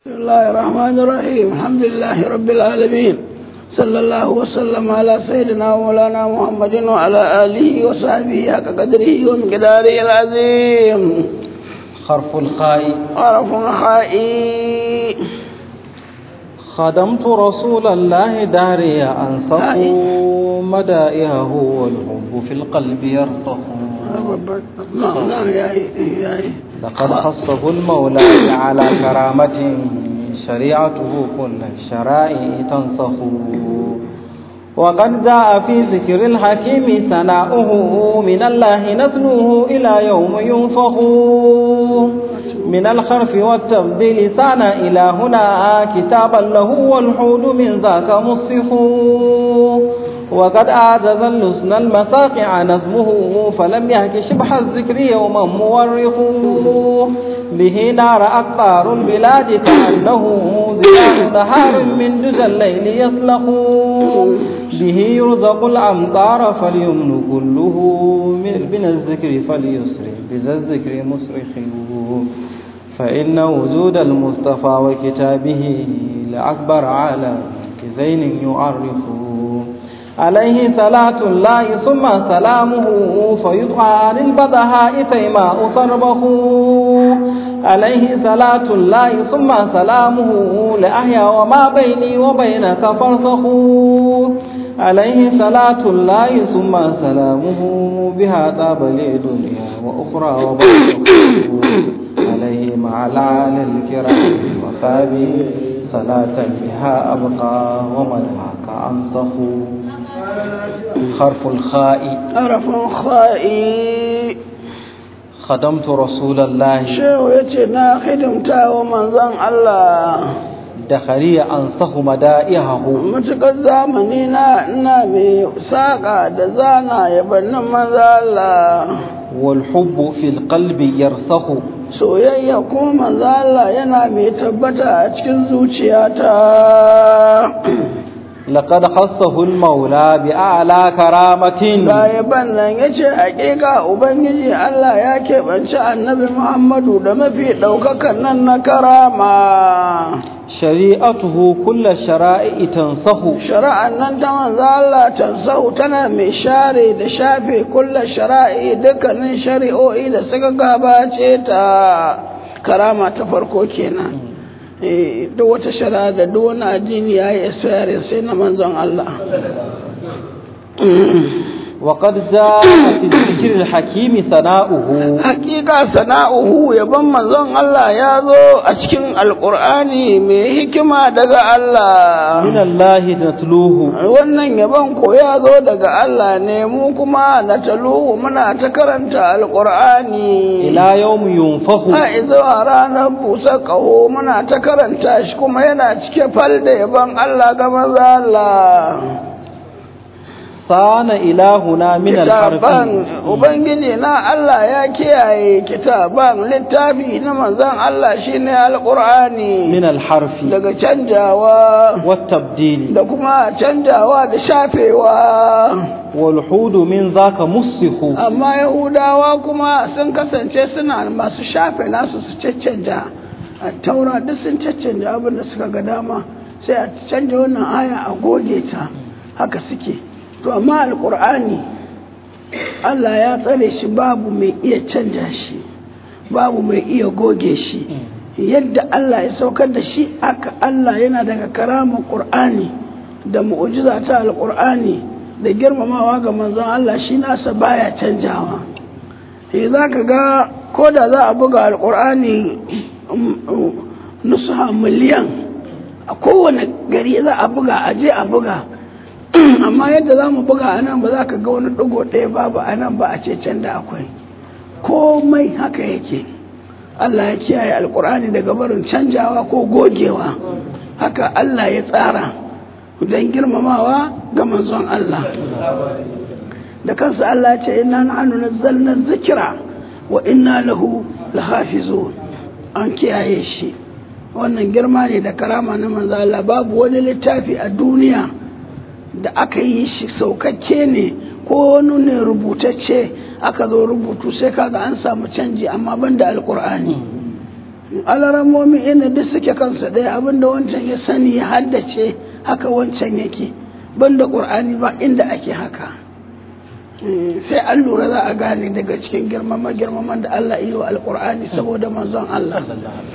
بسم الله الرحمن الرحيم الحمد لله رب العالمين صلى الله وسلم على سيدنا ومولانا محمد وعلى آله وصحبه حق قدره ومقداره العظيم خرف الخاء عرف خائي خدمت رسول الله داري أنصف مدائه والحب في القلب يرصف نعم نعم يا يا لقد خصه المولى على كرامة شريعته كل الشرائع تنصف وقد جاء في ذكر الحكيم ثناؤه من الله نتلوه إلى يوم ينفخ من الخرف والتبديل سانا إلى هنا كتابا له والحود من ذاك مصف وقد أعجز اللسن المساقع نظمه فلم يهك شبح الذكر يوما مورخ به نار أقطار البلاد كأنه ذراع نهار من دجى الليل يسلخ به يرزق الأمطار فاليمن كله من الذكر فليسر بذا الذكر مسرخ فإن وجود المصطفى وكتابه لأكبر على زين يعرفه عليه صلاة الله ثم سلامه فيدعى عن البدهاء تيماء صربه عليه صلاة الله ثم سلامه لأحيا وما بيني وبينك فرصه عليه صلاة الله ثم سلامه بها طاب لي دنيا وأخرى وبرزخه عليه مع العالى الكرام وصابي صلاة بها أبقى ومدعاك أنصف حرف الخاء عرف خائي خدمت رسول الله shehu ya ce na hidimta wa manzon Allah دخلي أنصح مدائحه matuƙar zamani na ina mai saƙa da zana yabannin manzon Allah والحب في القلب يرسخ soyayya kuma manzon Allah yana mai tabbata a cikin zuciyata لقد خصه المولى بأعلى كرامة ga yaban nan ya ce haƙiƙa ubangiji Allah ya keɓanci annabi Muhammadu da mafi ɗaukakan nan na karama شريعته كل الشرائع تنصح shari'an nan ta manzo Allah tansahu tana mai share da shafe kulla shara'i dukkanin shari'o'i da suka gabace ta karama ta farko kenan eh duk wata shari'a da duk wani addini yayi experience sai na manzon Allah وقد جاء في الذكر الحكيم ثناؤه hakika sana'uhu yaban manzon Allah ya zo a cikin alqur'ani mai hikima daga Allah من الله نتلوه wannan yaban ko ya zo daga Allah ne mu kuma na taluhu muna ta karanta alqur'ani إلى يوم ينفخ a zuwa ranar busa ƙaho muna ta karanta shi kuma yana cike fal da yaban Allah ga maza Allah صان إلهنا من الحرف kitaban ubangiji na Allah ya kiyaye kitaban littafi na manzon Allah shine alqur'ani من الحرف daga canjawa والتبديل da kuma canjawa da shafewa والحود من ذاك مسخ amma yahudawa kuma sun kasance suna masu shafe nasu su caccanja a taura duk sun caccanja abin da suka ga dama sai a canja wannan aya a goge ta haka suke to amma alkur'ani Allah ya tsare shi babu mai iya canja shi babu mai iya goge shi yadda Allah ya saukar da shi aka Allah yana daga karamar qur'ani da mu'jiza ta alkur'ani da girmamawa ga manzon Allah shi nasa baya canjawa eh za ka ga ko da za a buga alkur'ani nusuha miliyan a kowane gari za a buga a je a buga amma yadda za mu buga a nan ba za ka ga wani ɗigo ɗaya babu a nan ba a ce can da akwai komai haka yake Allah ya kiyaye alkur'ani daga barin canjawa ko gogewa haka Allah ya tsara don girmamawa ga manzon Allah da kansa Allah ce inna nahnu nazzalna dhikra wa inna lahu lahafizun an kiyaye shi wannan girma ne da karama na manzon Allah babu wani littafi a duniya da aka yi shi saukakke ne ko wani ne rubutacce aka zo rubutu sai kaga an samu canji amma banda alkur'ani alaramomi inda duk suke kansa ɗaya abinda wancan ya sani ya haddace haka wancan yake banda ƙur'ani ba inda ake haka sai an lura za a gane daga cikin girmama girmaman da Allah yi wa alƙur'ani saboda manzon Allah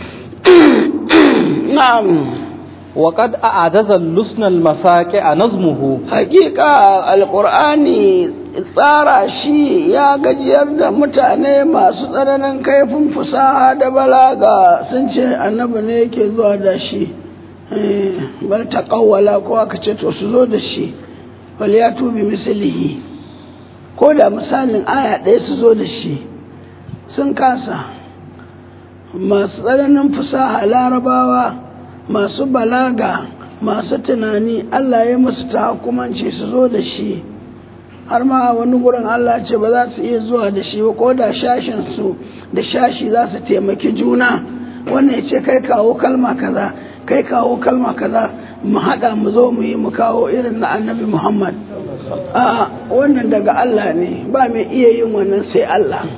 na'am وقد أعجز اللسن المساكع نظمه hakika alkur'ani tsara shi ya gajiyar da mutane masu tsananin kaifin fusaha da balaga sun ce annabi ne yake zuwa da shi bar ta kawwala ko aka ce to su zo da shi wal ya tubi mislihi ko da misalin aya ɗaya su zo da shi sun kasa masu tsananin fusaha larabawa masu balaga masu tunani Allah ya musu ta hukumanci su zo da shi har ma wani gurin Allah ce ba za su iya zuwa da shi ba ko da shashin su da shashi za su taimaki juna wannan ya ce kai kawo kalma kaza kai kawo kalma kaza mu haɗa mu zo mu yi mu kawo irin na annabi Muhammad a wannan daga Allah ne ba mai iya yin wannan sai Allah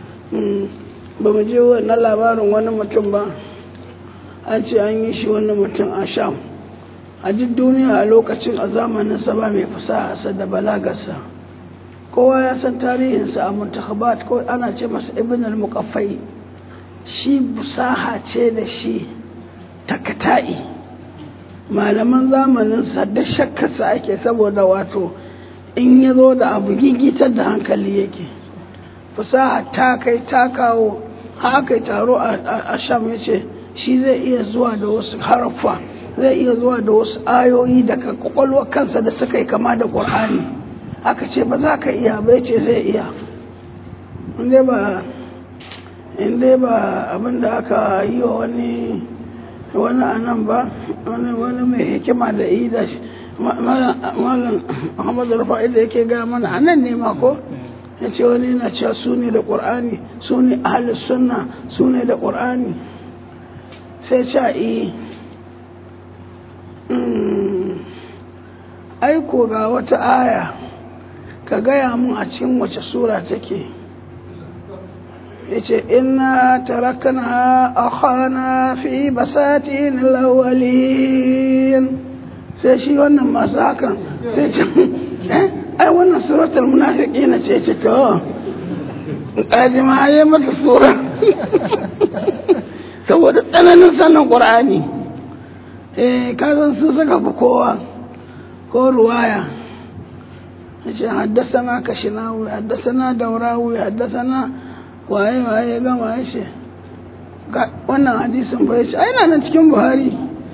ba mu je wannan labarin wani mutum ba an ce an yi shi wani mutum a sham a duk duniya a lokacin a zamaninsa ba mai fasaha da balagarsa kowa ya san tarihinsa a muntakhabat ko ana ce masa ibn al-muqaffai shi busaha ce da shi takata'i malaman zamaninsa da shakkarsa ake saboda wato in ya zo da abu gigitar da hankali yake fasaha ta kai ta kawo haka taro a sham ya ce shi zai iya zuwa da wasu haraffa zai iya zuwa da wasu ayoyi daga kwakwalwar kansa da suka yi kama da ƙur'ani aka ce ba za ka iya bai ce zai iya inda ba inda ba abinda aka yi wa wani wani anan ba wani wani mai hikima da yi da shi malam muhammadu rufa'i da yake gaya mana anan ne ma ko ya ce wani yana cewa su ne da ƙur'ani su ne ahalus sunna su ne da ƙur'ani sai ca yi aiko ga wata aya ka gaya mun a cikin wace sura take yace inna tarakna akhana fi basatin lawalin sai shi wannan masu hakan sai ce ai wannan suratul munafiqina ce ce to kaji ma yayi mata sura saboda tsananin sanin qur'ani eh kazan su saka fi kowa ko ruwaya yace haddasana kashinawi haddasana daurawi haddasana waye waye gama yace wannan hadisin bai ce ai nan cikin buhari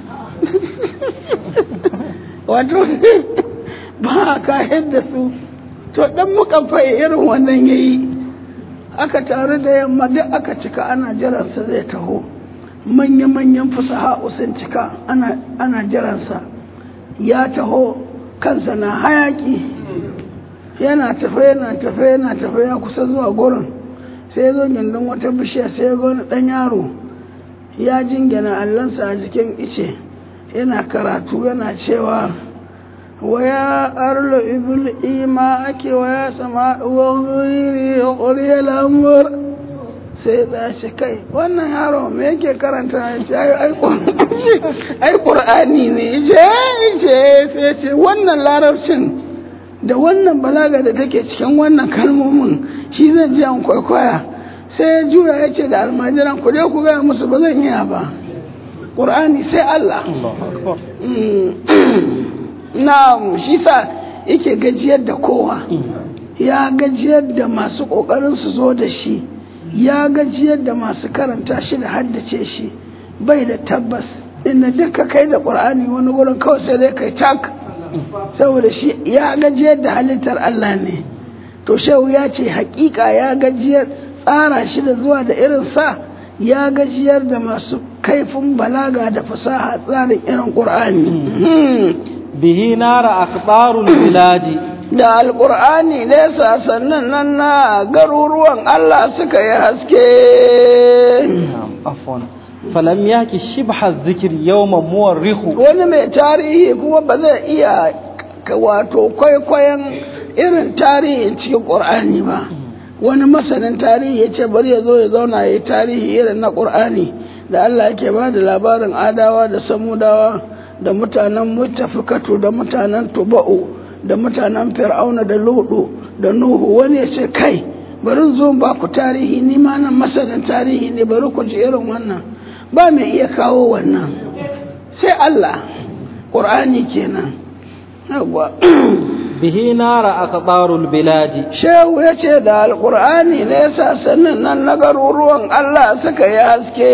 wato ba ka yadda su to dan muka fai irin wannan yayi aka taru da yamma duk aka cika ana jiransa zai taho manya-manyan fusaha sun cika ana jiransa ya taho kansa na hayaki yana tafe yana tafe yana tafe ya kusa zuwa gurin sai zo gindin wata bishiya sai ga wani ɗan yaro ya jingina allansa a jikin ice yana karatu yana cewa waya arlo ibul ima ake waya sama wani ƙuriya lamur sai ya ce kai wannan yaro me yake karanta ya ce ai ƙur'ani ne je je sai ce wannan larabcin da wannan balaga da take cikin wannan kalmomin shi zan ji an kwaikwaya sai ya juya ya ce da almajiran ku dai ku gaya musu ba zan iya ba ƙur'ani sai Allah na shi sa yake gajiyar da kowa ya gajiyar da masu ƙoƙarin su zo da shi ya gajiyar da masu karanta shi da haddace shi bai da tabbas inda duka kai da ƙur'ani wani wurin kawai sai dai kai tak saboda shi ya gajiyar da halittar Allah ne to shehu ya ce hakika ya gajiyar tsara shi da zuwa da irin sa ya gajiyar da masu kaifin balaga da fasaha tsarin irin ƙur'ani bihi nara aqtarul biladi da alƙur'ani ne sannan nan na garuruwan Allah suka yi haske afwan falam yaki shibha zikir yawma muwarrihu wani mai tarihi kuma ba zai iya wato kwaikwayon irin tarihin cikin ƙur'ani ba wani masanin tarihi ya ce bari ya zo ya zauna ya yi tarihi irin na ƙur'ani da Allah yake ba da labarin adawa da samudawa da mutanen mutafikatu da mutanen tuba'u da mutanen fir'auna da ludu da nuhu wani ya ce kai bari zo ba ku tarihi ni ma nan masanin tarihi ne bari ku ji irin wannan ba mai iya kawo wannan sai Allah ƙur'ani kenan yawwa bihi nara aqdarul biladi shehu ya ce da alƙur'ani ne yasa sannan nan na garuruwan Allah suka yi haske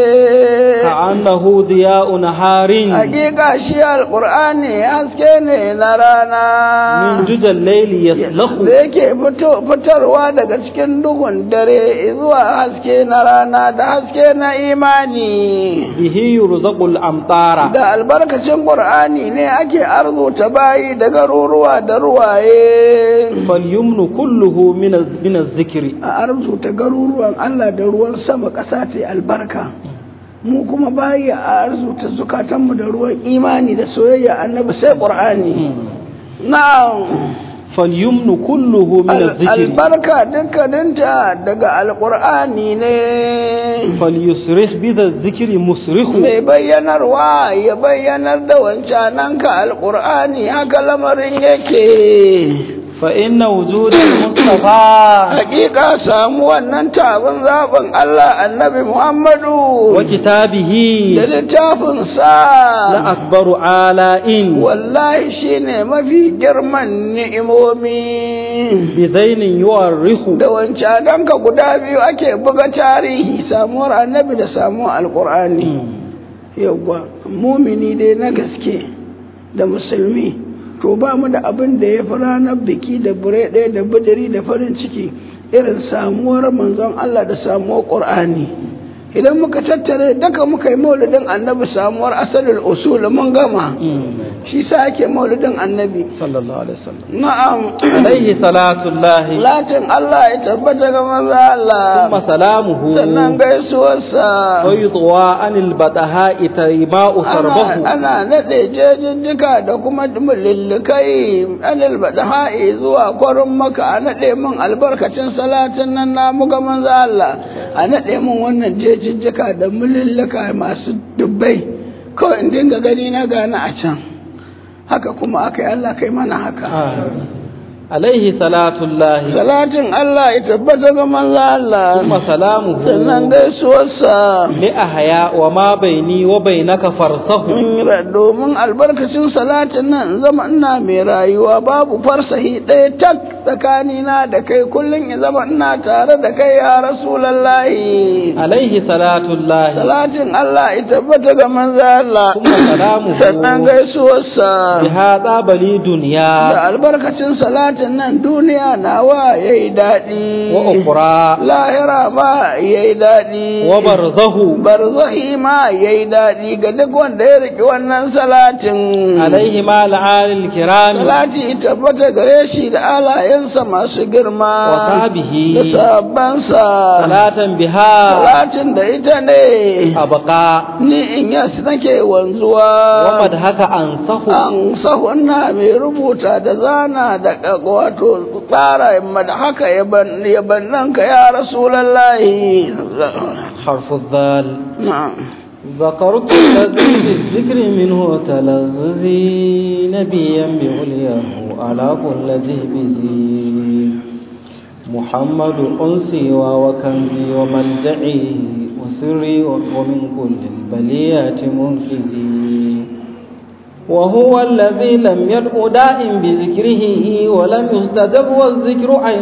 ka'annahu diya'un harin hakika shi alƙur'ani haske ne na rana min dujal layli yaslahu da yake fito- fitarwa daga cikin duhun dare zuwa haske na rana da haske na imani bihi yurzaqul amtara da albarkacin ƙur'ani ne ake arzuta bayi da garuruwa da ruwaye falyumnu kulluhu min az- min az-zikri a arzuta garuruwan Allah da ruwan sama ƙasa ta yi albarka mu kuma bayi a arzuta zukatanmu da ruwan imani da soyayya annabi sai ƙur'ani na'am falyumnu kulluhu min Al- az-zikri albarka dukkaninta daga alƙur'ani ne falyusrih bi az-zikri musrihu mai bayyanarwa ya bayyanar da wancananka alƙur'ani haka lamarin yake fa inna wujudal mustafa hakika samu wannan tabin zaɓin Allah annabi Muhammadu wa kitabihi da littafinsa la akbaru ala'in wallahi shine mafi girman ni'imomi bi zainin yuwarrihu da wancananka guda biyu ake buga tarihi samuwar annabi da samuwar alƙur'ani yawwa mumini dai na gaske da musulmi to ba mu da abin da ya fi ranar biki da bure ɗaya da bijiri da farin ciki irin samuwar manzon Allah da samuwar ƙur'ani idan muka tattare daga muka yi maulidin annabi samuwar asalin usul mun gama shi sa ake maulidin annabi sallallahu alaihi wasallam na'am alaihi salatullahi latin Allah ya tabbata ga manzo Allah thumma salamuhu sannan gaisuwarsa fayudwa anil bataha'i tayma'u sarbahu ana ana naɗe jejejjika da kuma lullukai anil badha'i zuwa kwarin maka a naɗe min albarkacin salatin nan na muga manzo Allah a naɗe min wannan jejejjika da mululluka masu dubbai kawai in dinga gani na gani a can haka kuma aka yi Allah kai mana haka alaihi salatullahi salatin Allah ya tabbata ga manzo Allah thumma salamuhu sannan gaisuwarsa li ahya wa ma baini wa bainaka farsahu domin albarkacin salatin nan zama ina mai rayuwa babu farsahi ɗaya tak tsakanina da kai kullum ya zama ina tare da kai ya rasulallahi alaihi salatullahi salatin Allah ya tabbata ga manzo Allah Kuma salamuhu. sannan gaisuwarsa bi hadha bali dunya da albarkacin salatin nan duniya nawa yayi daɗi wa ukhra lahira ma yayi daɗi wa barzahu barzahi ma yayi daɗi ga duk wanda ya riki wannan salatin alaihi ma al'alil kiram salati tabbata gare shi da alayensa masu girma wa sahbihi da sahabbansa salatan biha salatin da ita ne abqa ni in yas nake wanzuwa wa madhaka ansahu an sahunna mai rubuta da zana da wato tsara da haka yabannan ka ya rasulallahi حرف الذال na'am ذكرت الذي بالذكر منه تلذذي نبيا بعلياه على كل ذي بذي محمد أنسي وكنزي وملجئي وسري ومن كل البليات منقذي وهو الذي لم يدع داء بذكره ولم يستجب والذكر عين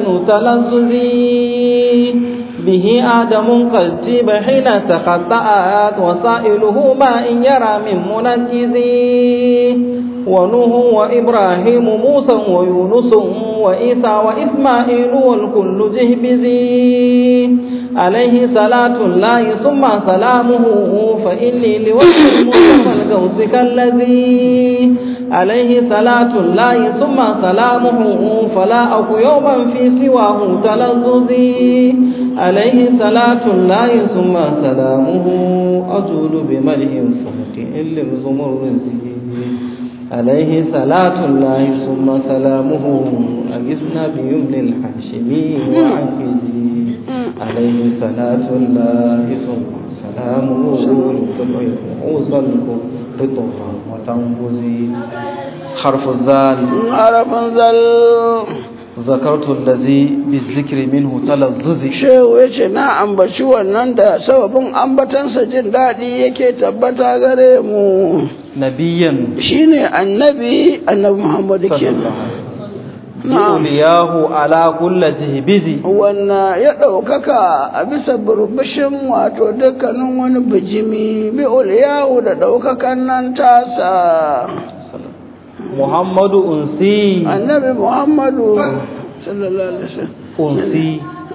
تلذذي به آدم قد جيب حين تقطعت وسائله ما إن يرى من منجزي ونوح وإبراهيم موسى ويونس وإيسى وإسماعيل والكل جهبذي عليه صلاة الله ثم سلامه فإني لوجه المصطفى القوس كالذي عليه صلاة الله ثم سلامه فلا أكو يوما في سواه تلذذي عليه صلاة الله ثم سلامه أجول بملئ فوق إلا الزمرزي عليه صلاة الله ثم سلامه أجسنا بيمن الحاشمي وعنكزي عليه صلاة الله ثم سلامه سلام وصل رطها وتنبذي حرف الذال harafin zal ذكرت الذي بالذكر منه تلذذ shehu ya ce na ambaci wannan da sababin ambatansa jin daɗi yake tabbata gare mu نبيا shine annabi annabi muhammadu kenan na'am لأولياه على كل جهبذ wannan ya ɗaukaka a bisa burbushin wato dukkanin wani bijimi bi uliyahu da ɗaukakan nan tasa محمد أنسي annabi muhammadu sallallahu alaihi wasallam أنسي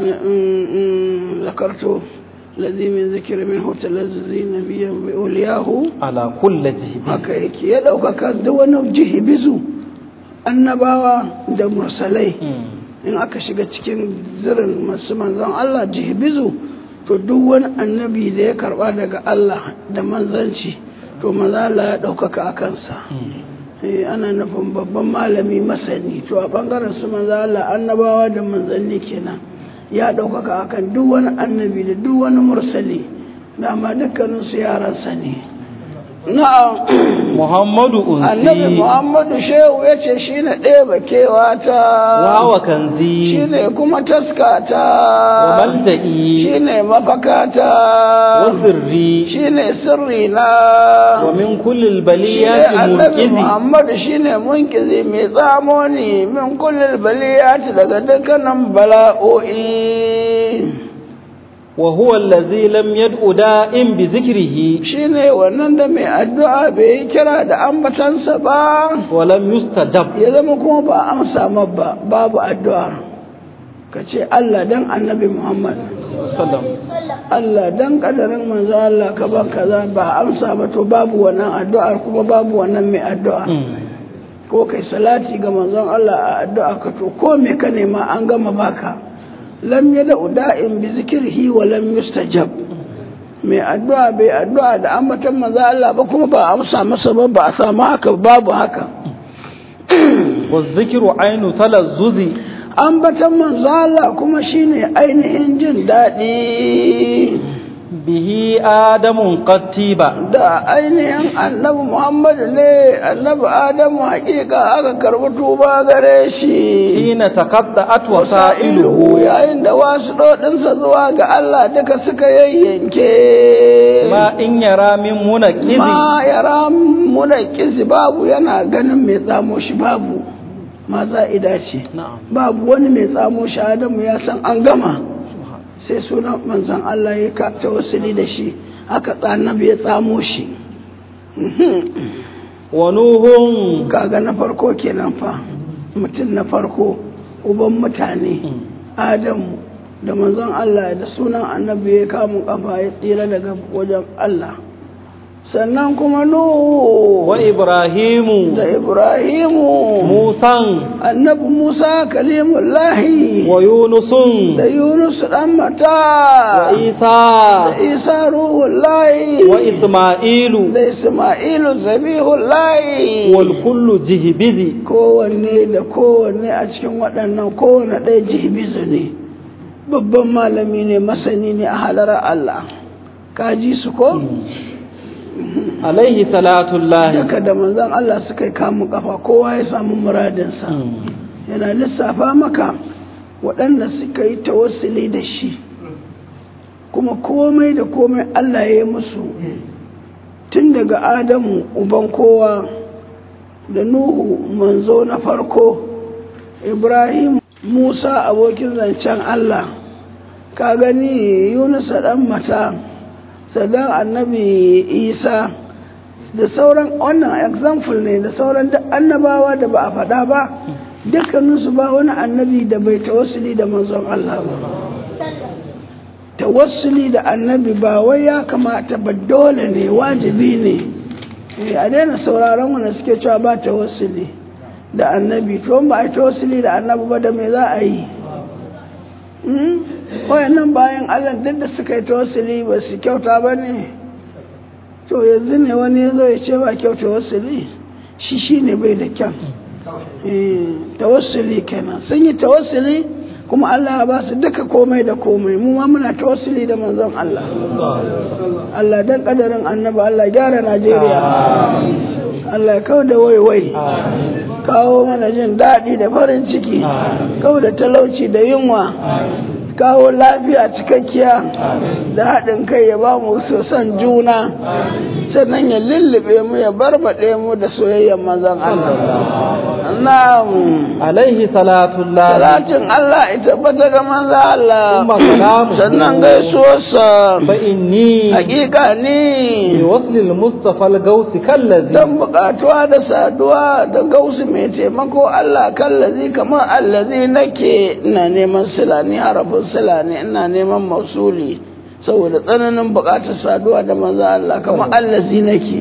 ذكرت الذي من ذكر منه تلذذي نبيا بأولياه على كل جهبذ haka yake ya ɗaukaka duk wani jihibizu annabawa da mursalai in aka shiga cikin zirin masu manzon Allah jihibizu to duk wani annabi da ya karba daga Allah da manzanci to manzala ya ɗaukaka a kansa Eh, ana nufin babban malami masani to a ɓangaren su manzala annabawa da manzanni kenan ya ɗaukaka akan duk wani annabi da duk wani mursali dama dukkaninsu yaransa ne na'am محمد annabi أنسي muhammadu shehu ya ce shi ne ɗeba kewa ta وهو shi كنزي ne kuma taska ta وملجئي shi ne mafaka ta وسري shi ne sirri na ومن كل shi ne البليات annabi منقذي muhammadu shi ne munkizi mai tsamo ne min kullum baliyati daga dukkanin bala'o'i وهو الذي لم يدع دائم بذكره shi ne wannan da mai addu'a bai yi kira da ambatansa ba ولم يستجب ya zama kuma ba a amsa ma ba babu addu'a ka ce Allah dan annabi Muhammad sallam Allah dan kadarin manzo Allah ka ban kaza ba a amsa ba to babu wannan addu'ar kuma babu wannan mai addu'a ko kai salati ga manzon Allah a addu'a ka to ko me ka nema an gama baka lam yada da'in bi zikrihi wa lam yustajab mai addu'a bai addu'a da ambatan manzo Allah ba kuma ba a amsa masa ba ba a samu haka babu haka والذكر عين تلذذ ambatan manzo Allah kuma shine ainihin jin daɗi به آدم قد تيب da ainihin annabi Muhammadu ne annabi Adamu hakika aka karɓi tuba gare shi حين تقطعت wasa'iluhu وسائله yayin da wasu ɗoɗinsa zuwa ga Allah duka suka yayyanke ما إن يرى من منكز ma yara muna kisi babu yana ganin mai tsamo shi babu ma za'ida ce نعم babu wani mai tsamo shi Adamu ya san an gama sai sunan manzon Allah ya ka tawassuli da shi aka tsanabi ya tsamo shi ونوح kaga na farko kenan fa mutum na farko uban mutane Adamu da manzon Allah da sunan annabi ya kamun kafa ya tsira daga wajen Allah sannan kuma Nuhu وإبراهيم da Ibrahimu موسى annabi Musa kalimullahi ويونس da Yunus dan mata da وعيسى Isa ruhullahi وإسماعيل da Isma'ilu zabihullahi والكل جهبذ kowanne da kowanne a cikin waɗannan kowanne ɗaya jibizu ne babban malami ne masani ne a halarar Allah ka ji su ko عليه صلاة الله daga da manzon Allah suka yi kamun kafa kowa ya samu muradinsa yana lissafa maka waɗanda suka yi tawassuli da shi kuma komai da komai Allah ya yi musu tun daga Adamu uban kowa da Nuhu manzo na farko Ibrahim Musa abokin zancen Allah ka gani Yunus ɗan mata sadan annabi Isa da sauran wannan example ne da sauran duk annabawa da ba a faɗa ba dukkaninsu ba wani annabi da bai tawassuli da manzon Allah ba tawassuli da annabi ba wai ya kamata ba dole ne wajibi ne Eh, a daina sauraron wanda suke cewa ba tawassuli da annabi to ba a yi tawassuli da annabi ba da me za a yi Hmm? wayannan bayan Allah duk da suka yi tawassuli ba su kyauta ba ne to yanzu ne wani ya zo ya ce ba kyauta tawassuli shi shi ne bai da kyan Eh, tawassuli kenan sun yi tawassuli kuma Allah ya ba su duka komai da komai mu ma muna tawassuli da manzon Allah Allah dan kadarin annabi Allah gyara Najeriya Allah ya kawo da waiwai kawo mana jin daɗi da farin ciki kawo da talauci da yunwa kawo lafiya cikakkiya da haɗin kai ya ba mu sosan juna sannan ya lullube mu ya barbaɗe mu da soyayyar mazan Allah na'am alaihi salatullah salatin Allah ita bata ga manzo Allah Umma salamu. sannan gaisuwarsa fa inni hakika bi ni waslil mustafa al-gausi kallazi dan bukatuwa da saduwa da gausu mai taimako Allah kallazi kamar allazi nake ina neman sila ni harafin sila ne ina neman mausuli saboda tsananin bukatar saduwa da manzo Allah kamar allazi nake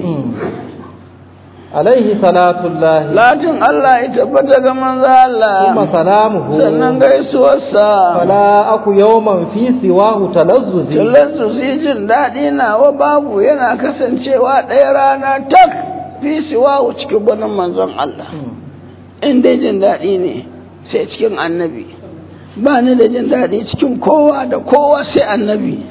alaihi salatullah latin Allah ya tabbata ga manzo Allah thumma salamuhu sannan gaisuwarsa fala aku yawman fi siwahu talazzuzi Tullan su su jin daɗi nawa babu yana kasancewa ɗaya rana tak fi siwahu cikin gwanin manzon Allah. In dai jin daɗi ne sai cikin annabi. Ba ni da jin daɗi cikin kowa da kowa sai annabi.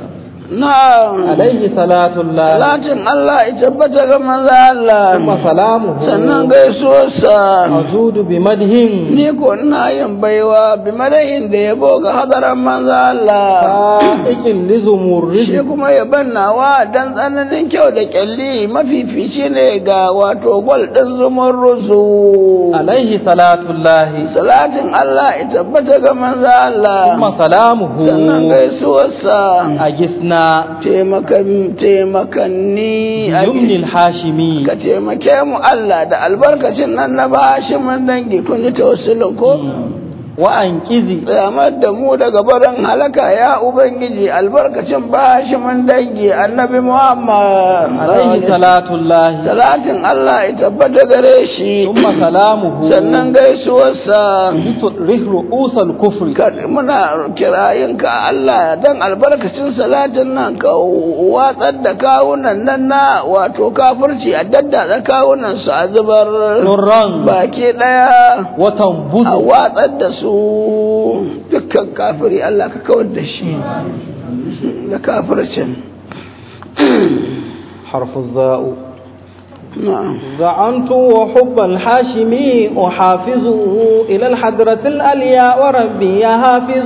Na alaihi salatullah Salatin Allah ya tabbata ga manzon Allah. thumma salamuhu Sannan gaisuwarsa. azudu bi madhin Ni ko ina yin baiwa bi madahin da yabo ga hadaran manzon Allah. fa'iqin lizumurri shi kuma ya bannawa dan tsananin kyau da kyalli mafifici ne ga wato gwal ɗin zuman rusu alaihi salatullah salatin Allah ya tabbata ga manzo Allah thumma salamuhu sannan gaisuwarsa agisna taimakan taimakanni a yumni al-hashimi ka taimake mu Allah da albarkacin nan na bashi mun dangi kun ji tawassulin ko wa anqizi Tsamar da mu daga barin halaka ya Ubangiji albarkacin bashi mun dangi annabi Muhammad. alaihi salatullah Salatin Allah ya tabbata gare shi, thumma salamuhu sannan gaisuwarsa. rihru usal kufri Ka- Muna kirayinka Allah don albarkacin salatin nan ka watsar da kawunan nan na wato kafirci a daddatsa kawunan su a zubar nurran baki ɗaya. watan a buzu watsar da su dukkan kafiri Allah ka kawar da shi da kafircin حرف الزاء na'am زعمت وحب الحاشمي أحافظه إلى الحضرة الأليا وربي يحافظ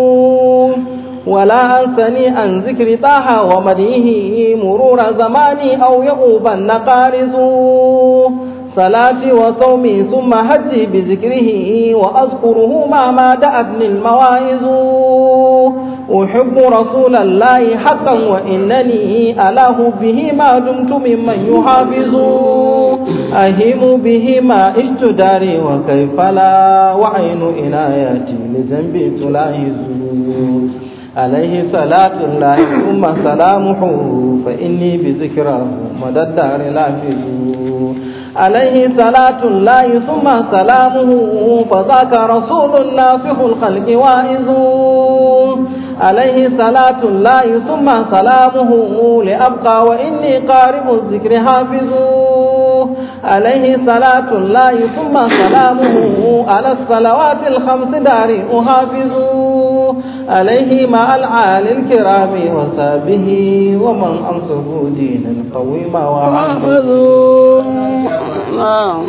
ولا أنسني عن ذكر طه ومديه مرور زماني أو يؤوب النقارز صلاتي وصومي ثم هجي بذكره وأذكره ما ما دأتني المواعظ أحب رسول الله حقا وإنني ألاه به ما دمت ممن يحافظ أهيم به ما عشت داري وكيف لا وعين إناياتي لذنبي تلاحظ عليه صلاة الله ثم سلامه فإني بذكره مدى الدار لافظ عليه صلاة الله ثم سلامه فذاك رسول ناصح الخلق واعظ عليه صلاة الله ثم سلامه لأبقى وإني قارب الذكر حافظ عليه صلاة الله ثم سلامه على الصلوات الخمس دار أحافظ عليه مع العالي الكرام وصابه ومن أنصفوا دينا قويما وعظم وأخذوا نعم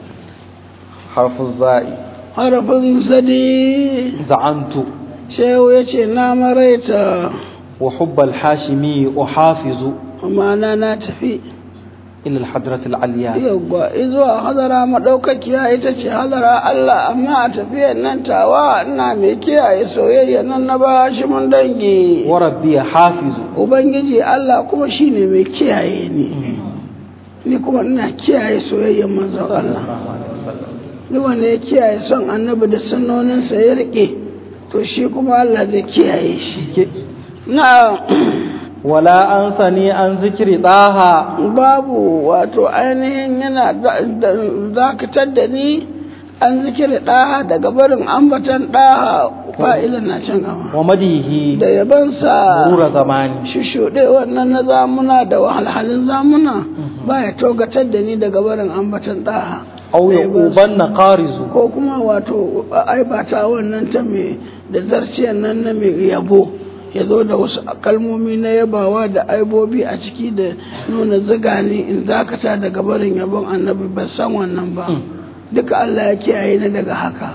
حرف الزاء harafin sadi زعمت shehu ya ce na maraita وحب الحاشمي أحافظ amana na tafi إلى الحضرة العليا yawwa izuwa hadara maɗaukakiya ita ce hadara Allah amma a tafiyar nan tawa ina mai kiyaye soyayya nan na ba shi mun dangi وربي حافظ Ubangiji Allah kuma shi ne mai kiyaye ni ni kuma ina kiyaye soyayyen manzon Allah duk wanda ya kiyaye son annabi da sunnoninsa ya rike to shi kuma Allah zai kiyaye shi na ولا أنسني عن ذكر طه babu wato ainihin yana dakatar da ni an zikiri ɗaha daga barin ambatan ɗaha fa'ilin na can gaba ومديه da yabansa مرور زماني shishuɗe wannan na zamuna da wahalhalin zamuna ba ya togatar da ni daga barin ambatan ɗaha أو يقوبن قارز ko kuma wato aibata wannan ta mai da zarciyar nan na mai yabo ya zo da wasu kalmomi na yabawa da aibobi a ciki da nuna zigani in zakata daga barin yabon annabi ban san wannan ba duka Allah ya kiyaye ni daga haka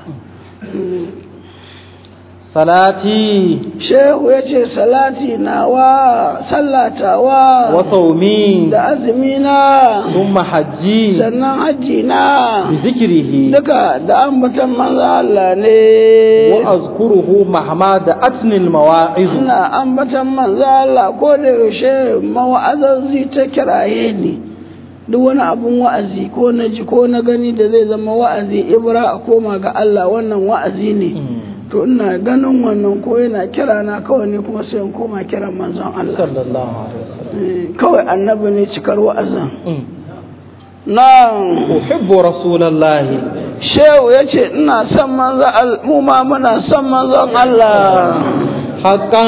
صلاتي shehu ya ce salati nawa sallatawa وصومي da azumina ثم حجي sannan hajji na بذكره duka da ambatan manzo Allah ne وأذكره مهما دعتني المواعظ ina ambatan manzo Allah ko da yaushe mawa'azanzi ta kiraye ni duk wani abun wa'azi ko na ji ko na gani da zai zama wa'azi ibra a koma ga Allah wannan wa'azi ne to ina ganin wannan ko yana kira na kawai ne kuma sai in koma kiran manzon Allah صلى الله عليه وسلم Eh, kawai annabi ne cikar wa'azin مم. na أحب رسول الله shehu ya ce ina son manzon Allah mu ma muna son manzon Allah حقا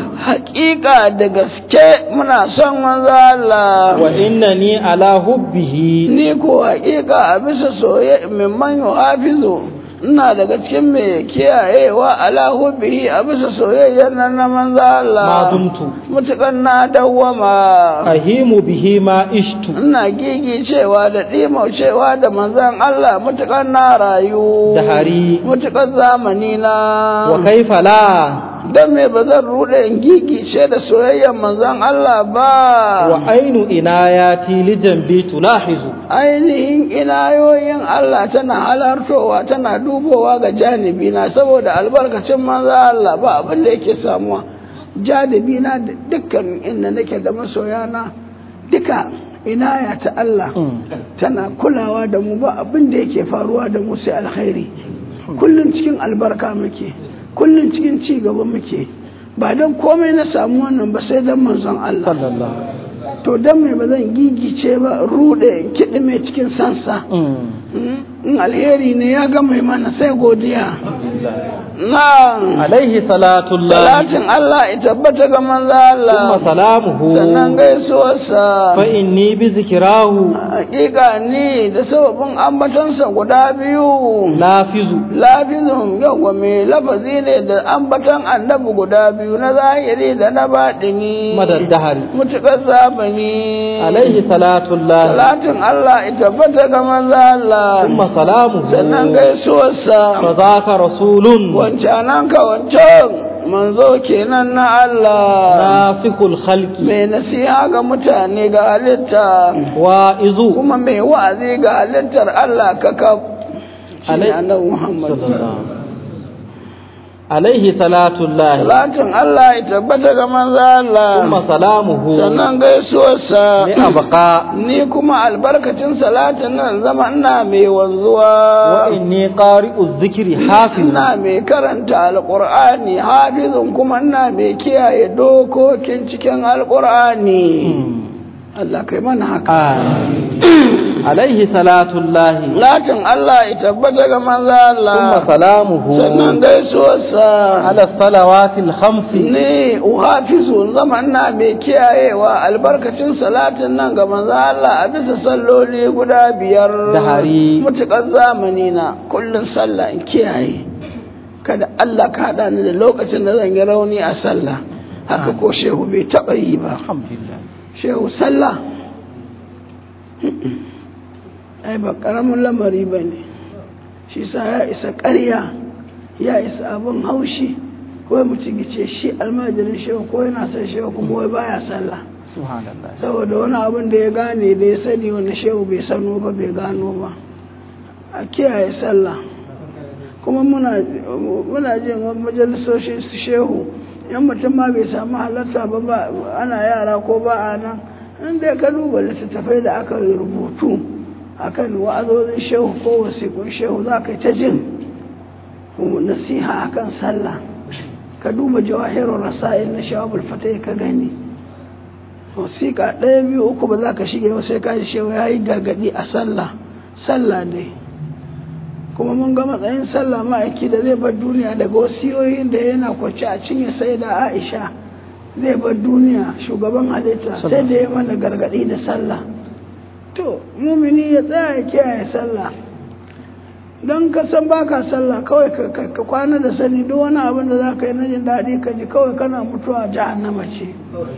hakika da gaske muna son manzo Allah وإنني على حبه ni ko hakika a bisa soye min man yuhafizu ina daga cikin mai kiyayewa ala hubbihi a bisa soyayyar nan na manzo ما Allah دمت mutukan na dawwama أهيم به ما عشت ina gigi cewa da ɗimo cewa da manzon Allah mutukan na rayu Dahari. mutukan zamani na وكيف لا dan me ba zan rude in gigice da soyayyar manzon Allah ba وعين إناياتي لجنبي تلاحظ ainihin inayoyin Allah tana halartowa tana dubowa ga janibi na saboda albarkacin manzo Allah ba abin da yake samuwa janibi na da dukkan inda nake da masoyana duka inaya ta Allah tana kulawa da mu ba abin da yake faruwa da mu sai alkhairi kullun cikin albarka muke kullun cikin ci gaba muke ba don komai na samu wannan ba sai don manzon Allah صلى الله to don mai ba zan gigice ba rude kiɗi mai cikin sansa in alheri ne ya ga mai mana sai godiya na عليه صلاة الله salatin Allah ya tabbata ga manzo Allah ثم سلامه sannan gaisuwarsa فإني بذكراه hakika ni da sababin ambatansa guda biyu نافذ lafizun yawa mai lafazi ne da ambatan annabi guda biyu na zahiri da na baɗini مدى الدهر mutuƙar zamani عليه صلاة الله salatin Allah ya tabbata ga manzo Allah ثم سلامه sannan gaisuwarsa فذاك رسول wancanan ka wancan manzo kenan na Allah نافخ الخلق mai nasiha ga mutane ga halitta واعظ kuma mai wa'azi ga halittar Allah kakaf shi ne Alai- annabi Muhammad صلى الله عليه صلاة الله salatin Allah ya tabbata ga manzo Allah ثم سلامه sannan gaisuwarsa لأبقى ni kuma albarkacin salatin nan zama ina mai wanzuwa وإني قارئ الذكر حافظ ina mai karanta alƙur'ani hafizun kuma ina mai kiyaye dokokin cikin alƙur'ani Allah kai mana haka آمين. عليه صلاة الله latin Allah ya tabbata ga manzo ثم Allah سلامه sannan gaisuwarsa على الصلوات الخمس ne uhafizu zama ina mai kiyayewa albarkacin salatin nan ga manzo Allah a bisa salloli guda biyar Dahari. mutukar zamani na kullun sallah in kiyaye kada Allah ka haɗa ni da lokacin da zan yi rauni a sallah haka ko shehu bai taɓa yi ba الحمد لله shehu sallah ai ba ƙaramin lamari ba ne shi sa ya isa ƙarya ya isa abin haushi ko mutum ya ce shi almajirin shehu ko yana son shehu kuma wai baya sallah سبحان الله saboda wani abin da ya gane da ya sani wani shehu bai sano ba bai gano ba a kiyaye sallah kuma muna muna jin wani majalisoshi su shehu in mutum ma bai samu halarta ba ba ana yara ko ba a nan in dai ka duba littattafai da aka yi rubutu akan wa'azozin shehu ko wasiƙun shehu za ka yi ta jin nasiha akan sallah ka duba jawahirun rasa'il na shawabul fatai ka gani wasiƙa ɗaya biyu uku ba za ka shige ba sai ka ji shewa ya yi gargaɗi a sallah sallah dai kuma mun ga matsayin sallah ma'aiki da zai bar duniya daga wasiyoyin da yana kwace a cinye sai da aisha zai bar duniya shugaban halitta sai da ya mana gargaɗi da sallah to mumini ya tsaya ya kiyaye sallah don ka san baka sallah kawai ka kwana da sani duk wani abin da za ka yi na jin daɗi ka ji kawai kana mutuwa jahannama ce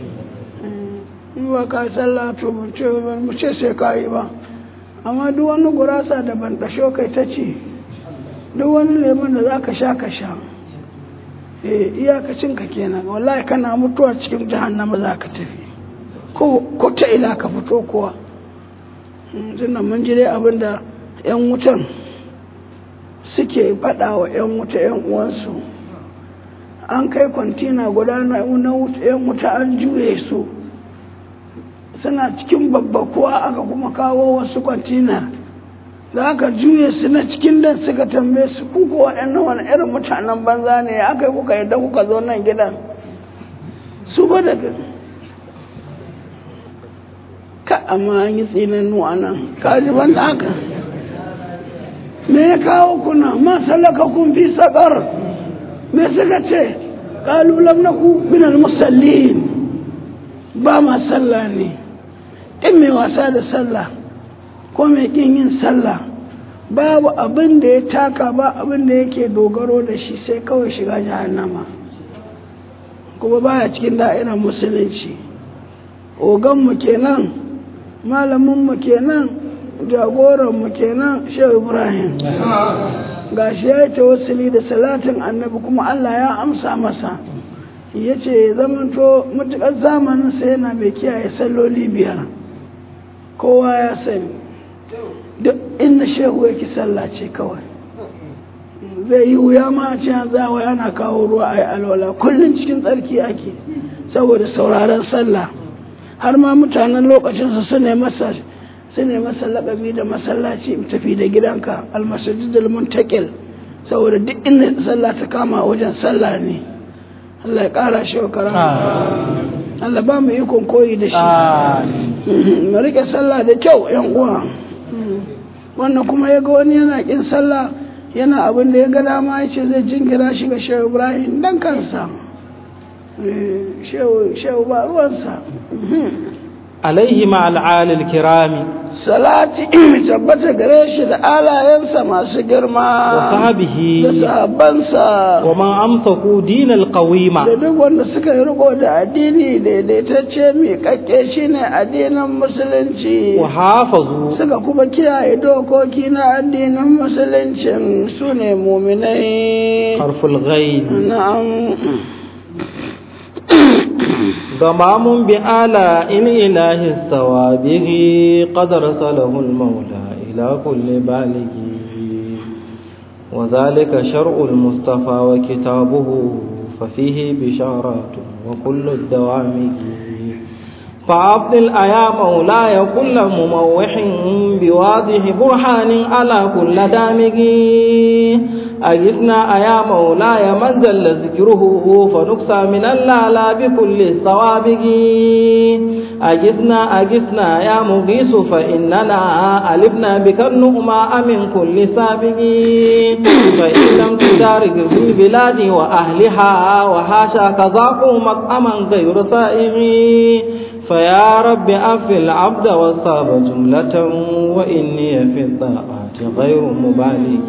in ba ka sallah to mu ce sai ka yi ba amma duk wani gurasa da ban ɗasho kai ta ce duk wani lemon da za ka sha ka sha eh iyakacin ka kenan wallahi kana mutuwa cikin jahannama za ka tafi ko ta ina ka fito kuwa tunan mun ji dai abin da 'yan wutan suke faɗa wa 'yan wuta 'yan uwansu an kai kwantina guda na 'yan wuta an juye su suna cikin babbakuwa aka kuma kawo wasu kwantina da aka juye su na cikin da suka tambaye su kuka waɗannan wani irin mutanen banza ne aka yi kuka yadda kuka zo nan gidan su ba da ka amma an yi tsinannu a nan kaji ban da haka me ya kawo kuna ma salaka kun fi sakar me suka ce kalu lam naku min al musallin ba ma sallah ne in mai wasa da sallah ko mai kin yin sallah babu abin da ya taka ba abin da yake dogaro da shi sai kawai shiga jahannama kuma baya cikin da'irar musulunci oganmu kenan malaminmu kenan jagoranmu kenan shehu ibrahim ga shi ya yi tawassuli da salatin annabi kuma allah ya amsa masa ya ce zamanto matuƙar zamaninsa yana mai kiyaye salloli biyar kowa ya sani duk inda shehu yake sallah ce kawai zai yi wuya ma a ce zawa yana kawo ruwa a yi alwala kullum cikin tsarki ake saboda sauraron sallah har ma mutanen lokacinsa su ne masa su ne masa laƙabi da masallaci tafi da gidanka almasajidul muntakil saboda duk inda sallah ta kama wajen sallah ne Allah ya ƙara shi wa Allah ba mu ikon koyi da shi mu rike sallah da kyau yan uwa wannan kuma ya ga wani yana kin sallah yana abin da ya ga dama ya ce zai jingira shi ga shehu ibrahim dan kansa shehu ba ruwansa alaihi ma'al'alil kirami salati tabbata gare shi da alayensa masu girma wa sahabihi da sahabbansa wa man amsaku dinal qawima da duk wanda suka yi riko da addini daidaitacce mai kakke shine addinin musulunci wa hafazu suka kuma kiyaye dokoki na addinin musuluncin su ne muminai harful ghaib na'am ضمام بآلاء إله الثوابه قد رسله المولى إلى كل بالغ وذلك شرع المصطفى وكتابه ففيه بشارات وكل الدوام فأفضل أيا مولاي كل مموح بواضح برهان على كل دامج أجثنا أيا مولاي من زل ذكره فنكسى من اللالا بكل الصوابق أجثنا أجثنا يا مغيث فإننا ألفنا بك النؤماء من كل سابق فإن لم تدارك في البلاد وأهلها وحاشاك ذاقوا مطعما غير سائغ فيا رب أف العبد والصاب جملة وإني في الطاعات غير مبالغ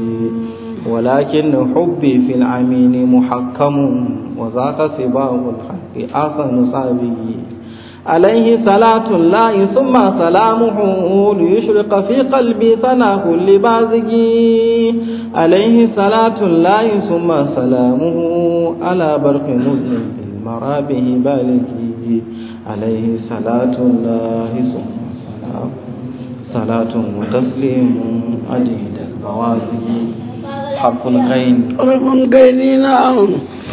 ولكن حبي في العمين محكم وذاك سباه الحق أحسن صابه عليه صلاة الله ثم سلامه ليشرق في قلبي ثنا كل بازق عليه صلاة الله ثم سلامه على برق مذنب بالمرابه بالغ عليه صلاة الله ثم سلام صلاة وتسليم عديد الموازي حرف الغين rufin gaini na'am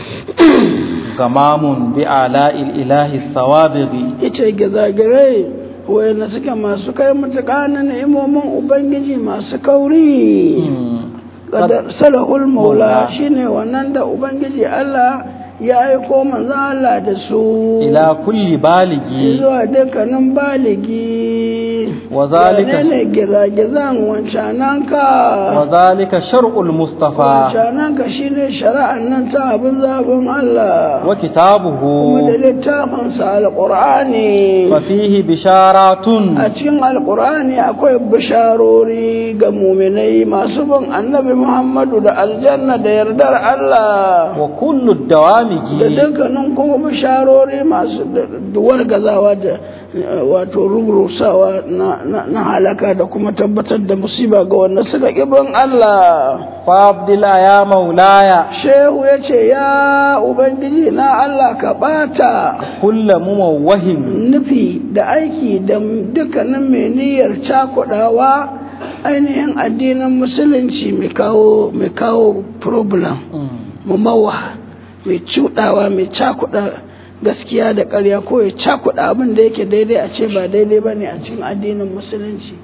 غمام بآلاء الإله الثوابغ ita gizagirai wayanda suke masu kai matuƙa na ni'imomin ubangiji masu kauri Qadar salahul maula shine wannan da ubangiji Allah ya aiko manzo Allah da su إلى كل بالغ zuwa dukkanin baligi وذلك ne gizagizan wancananka وذلك شرع المصطفى wancananka shine shari'an nan ta abin zaɓin Allah وكتابه kuma da littafinsa alƙur'ani ففيه بشارات a cikin alƙur'ani akwai bisharori ga muminai masu bin annabi Muhammadu da aljanna da yardar Allah وكل da الدوامج dukkanin kuma bisharori masu duwar gazawa da eh, wato rurusawa na- na na halaka da kuma tabbatar da musiba ga wanda suka ƙibin Allah فابدل يا مولاي shehu ya ce ya ubangiji na Allah ka ɓata كل مموه nufi da aiki da dukkanin mai niyyar cakudawa ainihin addinin musulunci mai kawo mai kawo problem mamawa mai cudawa mai cakuda gaskiya da ƙarya ko ya cakuda abin da yake daidai a ce ba daidai ba ne a cikin addinin musulunci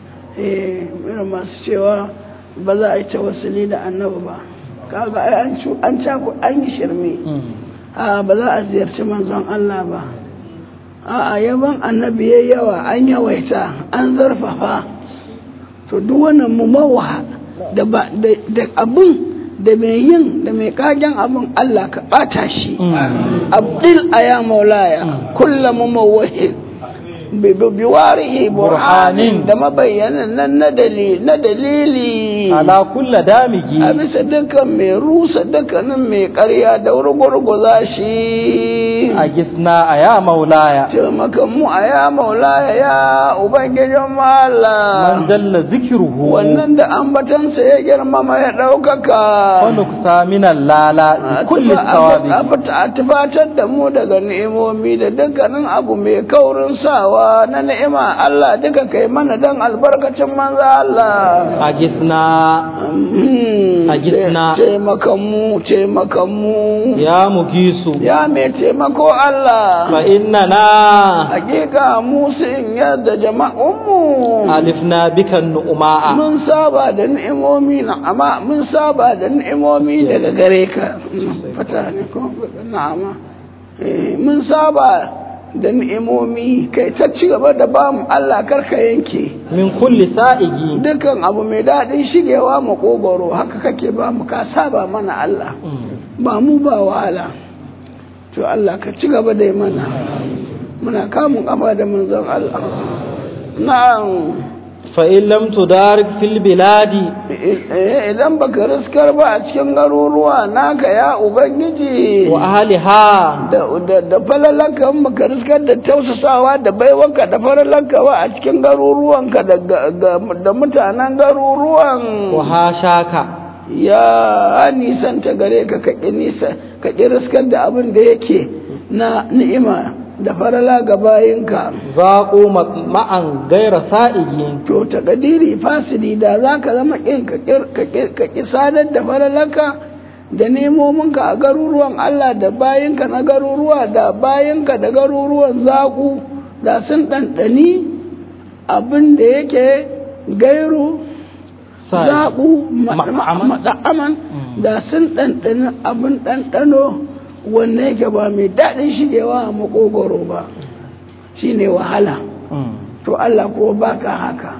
eh irin masu cewa ba za a yi tawassuli da annabi ba kaga ai an cu an caku an yi shirme a ba za a ziyarci manzon Allah ba a'a yaban annabi yayi yawa an yawaita an zarfafa to duk wannan mumawa da ba da da abun da mai yin da mai kagen abun Allah ka bata shi abdil aya maulaya kullu mumawwahid bi bi warihi burhanin da mabayyanan nan na dalili na dalili على كل دامج a bisa dukkan mai rusa dukkanin mai karya da gurgurza shi أجثنا يا مولاي taimakan mu a ya maulaya ya ubangijin Allah من جل ذكره wannan da ambatansa ya girmama ya ɗaukaka ونكسى من اللالا كل الثواب a tufatar da mu daga ni'imomi da dukkanin abu mai kaurin sawa na ni'ima Allah duka kai mana dan albarkacin manzo Allah أجثنا Mm, A gitsina. taimakan mu taimakan mu يا مجيس ya mai taimako Allah فإننا hakika mu sun yadda jama'unmu ألفنا بك النؤماء mun saba da ni'imomi na amma mun saba da ni'imomi daga gare ka fata ne ko na'ama Eh, mun saba da ni'imomi kai ta ci gaba da ba mu Allah karka yanke من كل سائق dukan abu mai daɗin shigewa makogoro haka kake ba mu ka saba mana Allah ba mu ba wahala to Allah ka ci gaba da yi mana muna kamun kafa da manzon Allah na'am فإن لم تدارك في البلاد Eh, idan baka riskar ba a cikin garuruwa naka ya ubangiji وأهلها da da da falalanka in baka riskar da tausasawa da baiwanka da falalanka ba a cikin garuruwanka da ga- ga- da mutanen garuruwan وهاشاك ya nisanta gare ka ka ƙi nisa ka ƙi riskar da abin da yake na ni'ima da farala ga bayinka ذاقوا مطمعا غير سائق to takadiri fasidi da za ka zama ƙin ka ƙir- ka ƙir- ka ƙi sadar da faralanka da nemominka a garuruwan Allah da bayinka na garuruwa da bayinka da garuruwan zaƙu da sun ɗanɗani abin da yake gairu سائق zaɓu Mat'aman. maɗa'aman da sun ɗanɗani abin ɗanɗano wanda yake ba mai daɗin shigewa a makogoro ba shine wahala to Allah ko baka haka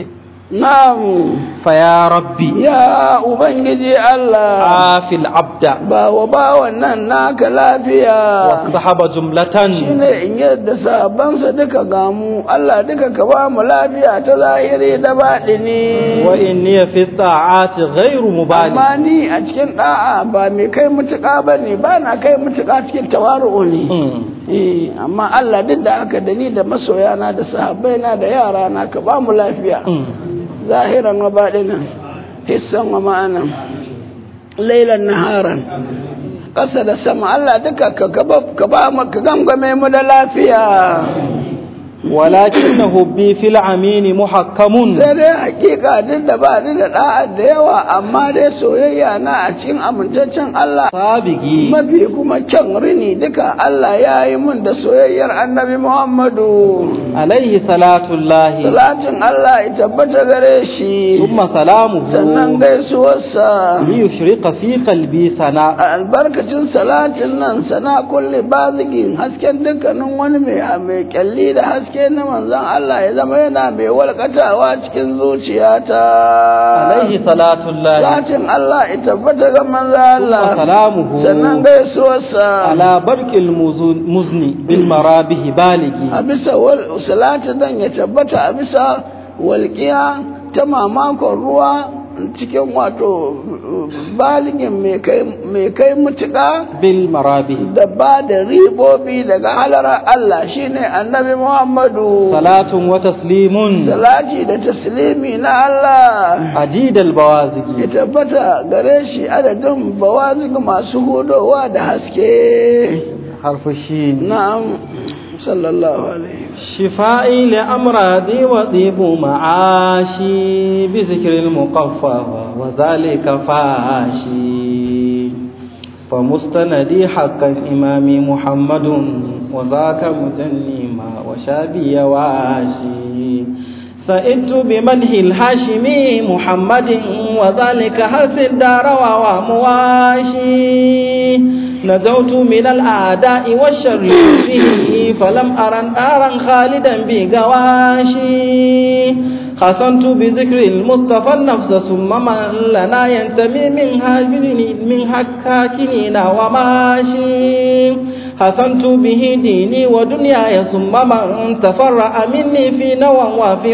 na'am فيا ربي ya ubangiji Allah عاف العبد ba wa bawan nan naka lafiya واصطحب جملة shine in yadda sabansa duka gamu Allah duka ka ba mu lafiya ta zahiri da baɗini وإني في الطاعات غير مبالي amma ni a cikin da'a ba mai kai mutuƙa ba ne ba na kai mutuƙa cikin tawaru'u ne Eh, amma Allah duk da haka da ni da masoyana da sahabbaina da yara na ka ba mu lafiya zahiran wa baɗinan hissan wa ma'anan lailan naharan ƙasa da sama Allah duka ka gaba- ka ba mu ka gangame mu da lafiya ولكن حبي في العمين محكم sai dai hakika duk da ba ni da da'a da yawa amma dai soyayya na a cikin amintaccen Allah سابقي mafi kuma kyan rini duka Allah ya yi mun da soyayyar annabi Muhammadu عليه صلاة الله salatin Allah ya tabbata gare shi ثم سلامه sannan gaisuwarsa ليشرق في قلبي سنا a albarkacin salatin nan sana kulle bazigin hasken dukkanin wani mai mai kyalli da haske haske na manzon Allah ya zama yana mai walkatawa cikin zuciyata alaihi salatullahi Zatin Allah ya tabbata ga manzon Allah wa salamuhu sannan gaisuwarsa ala barkil muzun- muzni bil marabihi baligi a bisa wal- salatu dan ya tabbata a bisa walƙiya ta mamakon ruwa cikin wato baligin mai kai- mai kai mutuƙa bil marabihi da ba da ribobi daga halarar Allah shine annabi Muhammadu salatun wa taslimun salati da taslimi na Allah ajid al ya bawazigi tabbata gare shi adadin bawazig masu hudowa da haske harfu shin na'am sallallahu alaihi شفائي لأمراضي وطيب معاشي بذكر المقفى وذلك فاشي فمستندي حقا إمامي محمد وذاك مجني ما وشابي واشي سئدت بمنه الهاشمي محمد وذلك حرس الدار ومواشي نجوت من الأعداء والشر فيه فلم أرى نارا خالدا بقواشي خصمت بذكر المصطفى النفس ثم من لنا ينتمي من هاجرين من حكاكين وماشي حسنت به ديني ودنياي ثم من تفرع مني في نوى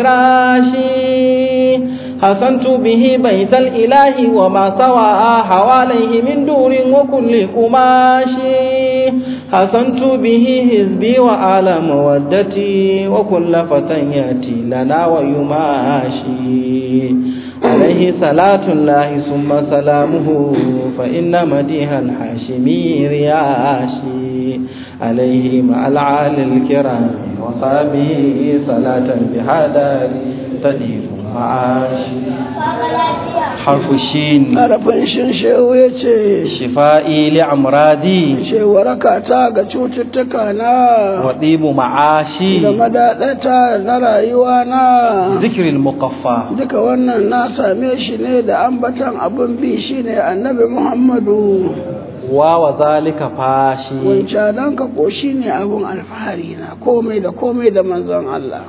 وفراشي حسنت به بيت الإله وما سوى حواليه من دور وكل قماشي حسنت به حزبي وآل مودتي وكل فتى يأتي لنا ويماشي عليه صلاة الله ثم سلامه فإن مديها الحاشمي رياشي عليه مع العال الكرام وصحبه صلاة بهذا تدير معاشي حرف الشين harafin shin shehu ya ce شفائي لأمراضي ce warakata ga cututtuka na وطيب معاشي da madaɗata na rayuwa na ذكر المقفى duka wannan na same shi ne da ambatan abin bi shine annabi muhammadu وذلك فاشي wancanan ka ko shine abin alfahari na komai da komai da manzon Allah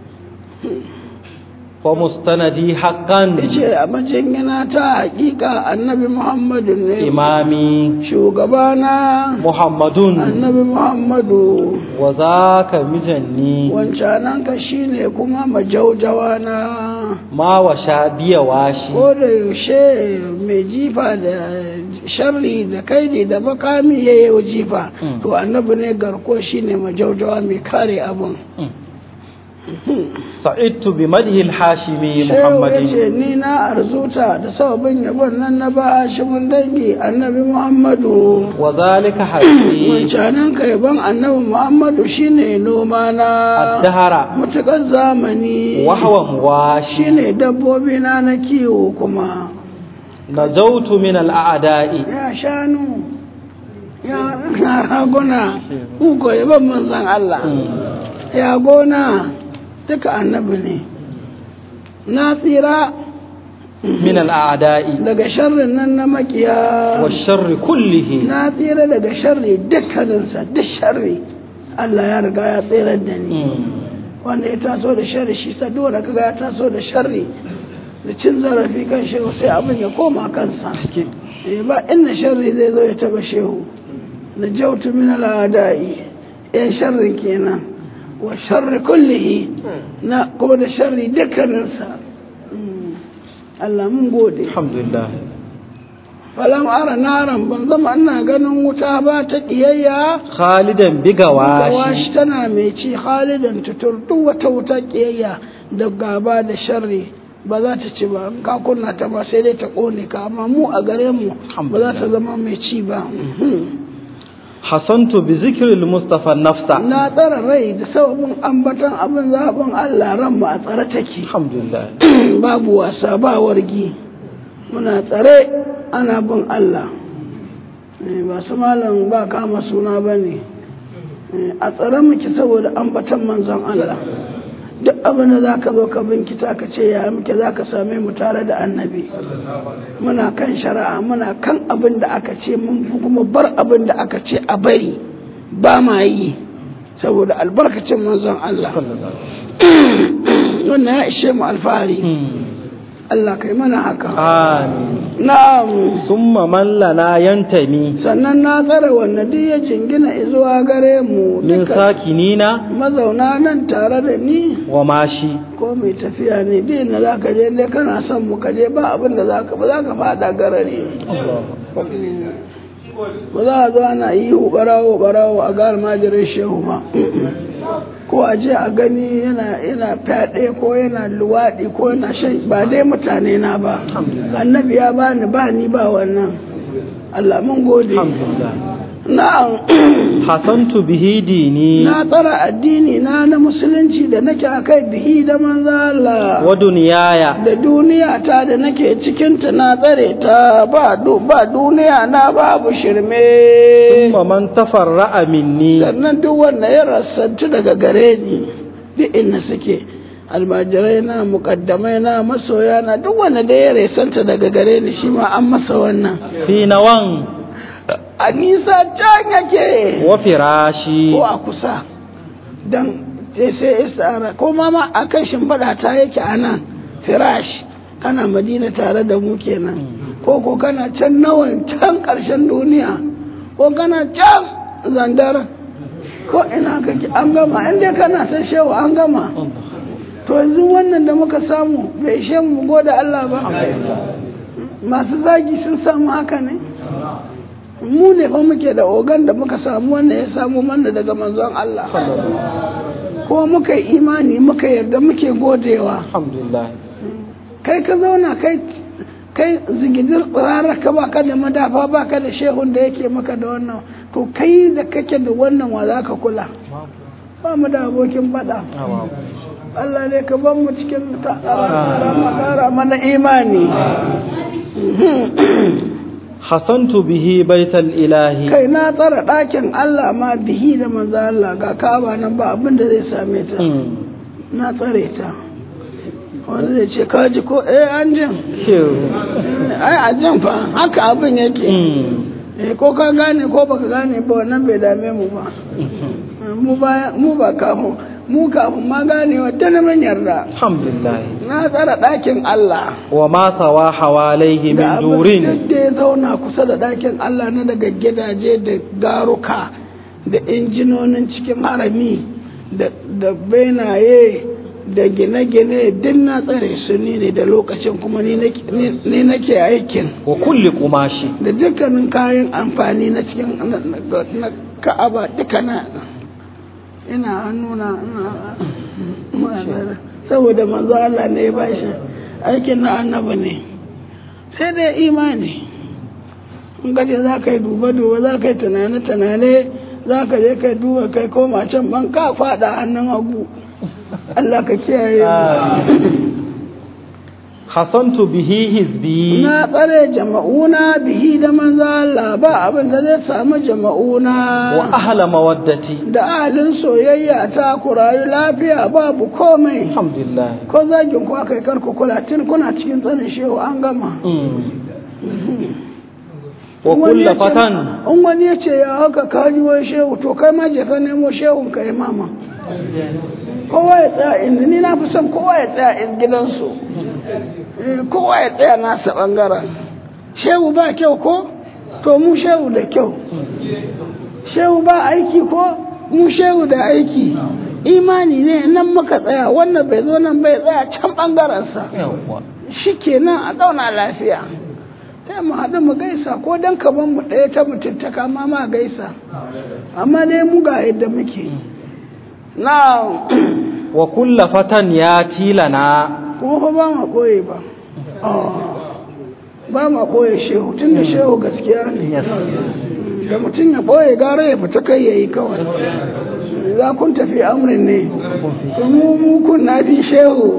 ومستندي حقا yace a majingina ta hakika annabi muhammadu ne إمامي shugabana محمد annabi muhammadu وذاك مجني wancanan ka shine kuma majaujawa na ما وشابي واشي ko da yaushe mai jifa da sharri da kaidi da makami ya yi jifa Mm. to annabi ne garko shine majaujawa mai kare abin سعدت بمده الحاشمي shehu ya محمد ce ni na arzuta da sababin yabon nan na ba hashimin dangi annabi muhammadu وذلك حقي wancanan ka yabon annabi muhammadu shine noma na الدهر mutukar zamani وهو مواشي shine dabbobi na na kiwo kuma نجوت من الأعداء ya shanu ya raguna ugo yaban manzan Allah ya gona duka annabi ne na tsira من الأعداء daga sharrin nan na makiya والشر كله na tsira daga sharri dukkaninsa duk sharri Allah ya riga ya tsirar da ni wanda ya taso da sharri shi sa dole kaga ya taso da sharri da cin zarafi kan shehu sai abin ya koma kansa eh ba inna sharri zai zo ya taba shehu da jautu min al'adai yan sharrin kenan wa sharri kullihi na kuma da sharri dukkaninsa Mm. Allah mun gode الحمد لله falam ara naran ban zama ina ganin wuta ba ta kiyayya خالدا بقواش gawashi tana mai ci halidan tutur duk wata wuta kiyayya da gaba da sharri ba za ta ci ba in ka kunna ta ba sai dai ta kone ka amma mu a gare mu ba za ta zama mai ci ba حصنت بذكر المصطفى النفس na tsara rai da sababin ambatan abin zaɓin Allah ran mu a tsare take الحمد لله babu wasa ba wargi muna tsare ana bin Allah Eh, ba su malam ba kama suna ba ne a tsare muke saboda ambatan manzon Allah duk abin da za ka zo ka binkita ka ce ya muke za ka same mu tare da annabi muna kan shari'a muna kan abin da aka ce mun kuma bar abin da aka ce a bari ba ma yi saboda albarkacin manzon Allah wannan ya ishe mu alfahari Allah kai mana haka amin na'am summa man lana yantami sannan na tsare wannan duk ya jingina zuwa gare mu min duka sakinina mazauna nan tare da ni wa mashi ko mai tafiya ne din na za ka je ne kana son mu ka je ba abin da za ka ba za ka fada garare ba za a zo ana yi barawo barawo a gar majirin shehu ba ko a je a gani yana yana fyaɗe ko yana luwaɗi ko yana shan ba dai mutane na ba annabi ya bani ba ni ba wannan Allah mun gode alhamdulillah na'am hasantu bihi dini na tsara addini na na musulunci da nake akai bihi da manzo Allah wa duniyaya da duniya ta da nake cikinta na tsare ta ba du ba duniya na babu shirme summa man tafarra'a minni sannan duk wanda ya rassantu daga gare ni duk inda suke almajirai na mukaddamai na masoya na duk wanda da ya rasanta daga gare ni shi ma an masa wannan fi nawan a nisa can yake wa firashi ko a kusa don sai isara ko ma ma a kan shimfiɗa ta yake a nan firash kana madina tare da mu kenan ko ko kana can nawan can ƙarshen duniya ko kana can zandar ko ina kake an gama inda kana san shewa an gama to yanzu wannan da muka samu bai ishe mu goda Allah ba masu zagi sun samu haka ne mu ne fa muke da ogan da muka samu wannan ya samu mana daga manzon Allah ko muka yi imani muka yarda muke godewa alhamdulillah kai ka zauna kai kai zigidir tsirara ka baka da madafa baka da shehun da yake maka da wannan to kai da kake da wannan wa za ka kula ba mu da abokin faɗa Allah ne ka ban mu cikin ta'ara mana imani hasantu bihi baital ilahi kai na tsara ɗakin Allah ma bihi da manzo Allah ga kaba nan ba abin da zai same ta na tsare ta wanda zai ce kaji ko eh an jin ai a jin fa haka abin yake eh ko ka gane ko baka gane ba wannan bai dame mu ba mu ba mu ba kafin mu kafin ma gane wa ta mun yarda alhamdulillah na tsara ɗakin Allah wa ma sawa hawalaihi min da abin durin da ya zauna kusa da ɗakin Allah na daga gidaje da garuka da injinonin cikin harami da da benaye da gine-gine duk na tsare su ni ne da lokacin kuma ni nake- ni- ni nake aikin wa kulli kumashi da dukkanin kayan amfani na cikin na- na na ka'aba duka na ina hannuna ina saboda manzo Allah ne ya bashi aikin na annabi ne sai dai imani in gaje za ka yi duba-duba za ka yi tunane-tunane za ka je ka duba kai koma can ban ka fada hannun hagu Allah ka kiyaye hasantu bihi hizbi na tsare jama'una bihi da manzo Allah ba abin da zai samu jama'una wa ahla mawaddati da ahalin soyayya ta ku rayu lafiya babu komai alhamdulillah ko zagin ku aka yi karku kula tun kuna cikin tsanin shehu an gama wa Wani ya kullu ce- fatan in wani ya ce ya haka kaji wai shehu to kai ma je ka nemo shehun ka yi mama kowa ya tsaya inda ni na fi son kowa ya tsaya in gidansu Eh, kowa ya tsaya nasa bangaren shehu ba kyau ko to mu shehu da kyau shehu ba aiki ko mu shehu da aiki imani ne nan muka tsaya wannan bai zo nan bai tsaya can bangarensa yawwa shi kenan a zauna lafiya sai mu haɗu mu gaisa ko dan kaman mu ɗaya ta mutuntaka ma ma gaisa amma dai mu ga yadda muke na wa kullu fatan ya tilana kuma fa ba ma ɓoye ba ba ma ɓoye shehu tun da shehu gaskiya ne da mutum ya ɓoye gara ya fita kai ya yi kawai za kun tafi amrin ne to mu mu kun na fi shehu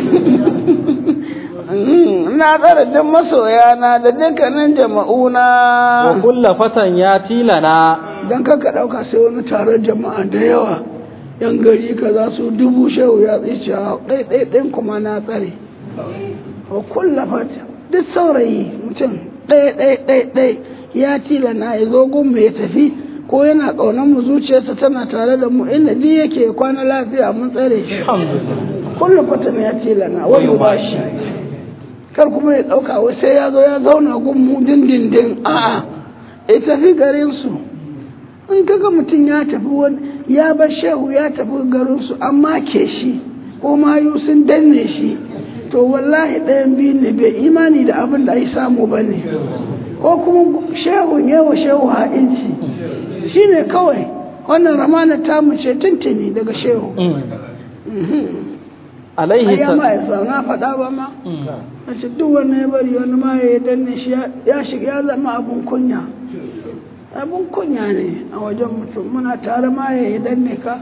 na tsara duk masoya na da dukkanin jama'una wa kullu fatan ya tilana don kanka ɗauka sai wani taron jama'a da yawa yan gari ka za su dubu shehu ya tsice ɗaiɗaiɗin kuma na tsare wa kulla fata duk saurayi mutum ɗaiɗaiɗaiɗai ya tila na ya zo gun ya tafi ko yana ƙaunar mu zuciyarsa tana tare da mu inda duk yake kwana lafiya mun tsare shi kullum fatan ya ce lana wani ba shi kar kuma ya ɗauka wai sai ya zo ya zauna gun mu dindindin a'a ya tafi garin su in kaga mutum ya tafi wani ya bar shehu ya tafi garin su amma ke shi ko mayu sun danne shi to wallahi ɗayan biyu ne bai imani da abin da ai samu ba ne ko kuma shehun yawa shehu ha'inci shi ne kawai wannan ramana ta mu ce tuntuni daga shehu alaihi ya ma ya na faɗa ba ma a ce duk wannan ya bari wani ma ya danne shi ya shiga ya zama abun kunya abun kunya ne a wajen mutum muna tare ma ya danne ka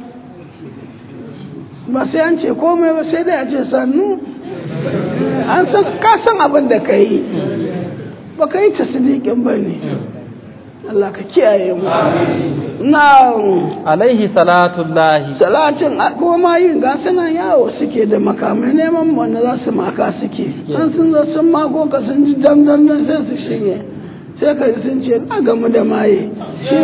ba sai an ce komai ba sai dai a ce sannu an san ka san abin da ka yi ba ka yi tasdiqin ba ne Allah ka kiyaye mu na alaihi salatullahi salatin kuma ma yin gasunan yawo suke da makamai neman wanda za su maka suke an sun zo sun mako ka sun ji dam dam dam sai su shige sai ka ji sun ce na gamu da maye shi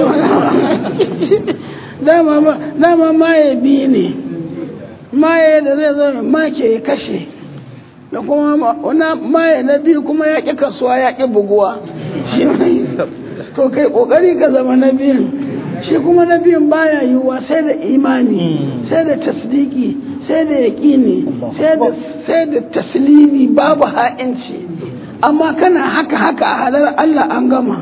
dama maye biyu ne maye da zai zo make ya kashe da kuma wani maye na biyu kuma ya ƙi kasuwa ya ƙi buguwa to kai ƙoƙari ka zama na biyun shi kuma na biyun baya yiwuwa sai da imani sai da tasdiki sai da yaƙini sai da taslimi babu ha'inci amma kana haka haka a halar Allah an gama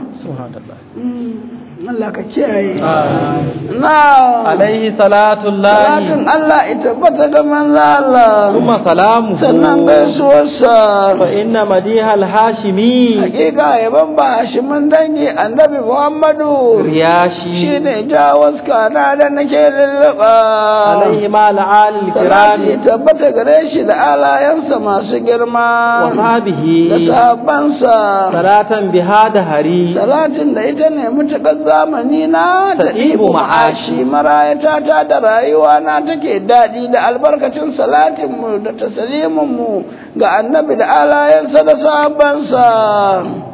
Allah ka kiyaye. Na. Alaihi salatullahi. Salatin Allah ita bata ga manzo Allah. Kuma salamu. Sannan gaisuwarsa. Fa inna madihal hashimi. Hakika yaban ba hashimin dangi annabi Muhammadu. Riyashi. Shi ne jawaska na da nake lulluɓa. Alaihi ma al'alil Salati kirami. tabbata gare shi da alayensa masu girma. Wa sabihi. Da sahabbansa. Salatan biha da hari. Salatin da ita ne mutuƙar zamani na da Ta'ibu ibu ma'ashi marayata ta da rayuwa na take daɗi da albarkacin salatinmu da tasaliminmu ga annabi da alayensa da sahabbansa.